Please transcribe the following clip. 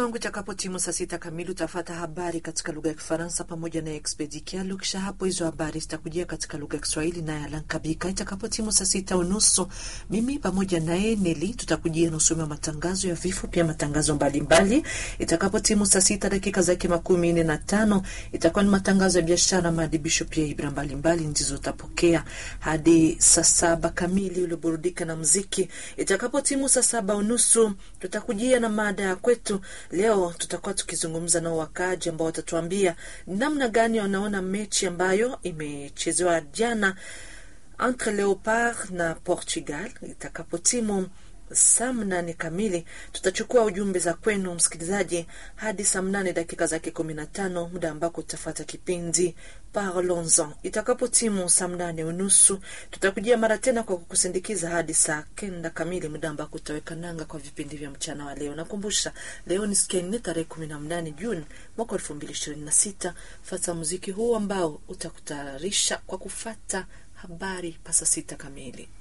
wangu, itakapotimu saa sita kamili utafata habari katika lugha ya Kifaransa pamoja na Expedi Kialu. Kisha hapo hizo habari zitakujia katika lugha ya Kiswahili naye Alan Kabika. Itakapotimu saa sita unusu mimi pamoja naye Neli tutakujia nusu ya matangazo ya vifo, pia matangazo mbalimbali. Itakapotimu saa sita dakika zake makumi nne na tano itakuwa ni matangazo ya biashara, maadibisho, pia ibra mbalimbali ndizo utapokea hadi saa saba kamili ulioburudika na mziki. Itakapotimu saa saba unusu tutakujia na mada ya kwetu leo. Tutakuwa tukizungumza na wakaaji ambao watatuambia namna gani wanaona mechi ambayo imechezewa jana entre Leopard na Portugal. Itakapotimu saa mnane kamili tutachukua ujumbe za kwenu msikilizaji hadi saa mnane dakika zake kumi na tano muda ambako utafata kipindi Parlons-en. Itakapotimu saa mnane unusu tutakujia mara tena kwa kukusindikiza hadi saa kenda kamili, muda ambako utaweka nanga kwa vipindi vya mchana wa leo. Nakumbusha leo ni siku ya nne tarehe kumi na mnane Juni mwaka elfu mbili ishirini na sita. Fata muziki huu ambao utakutayarisha kwa kufata habari pasa sita kamili.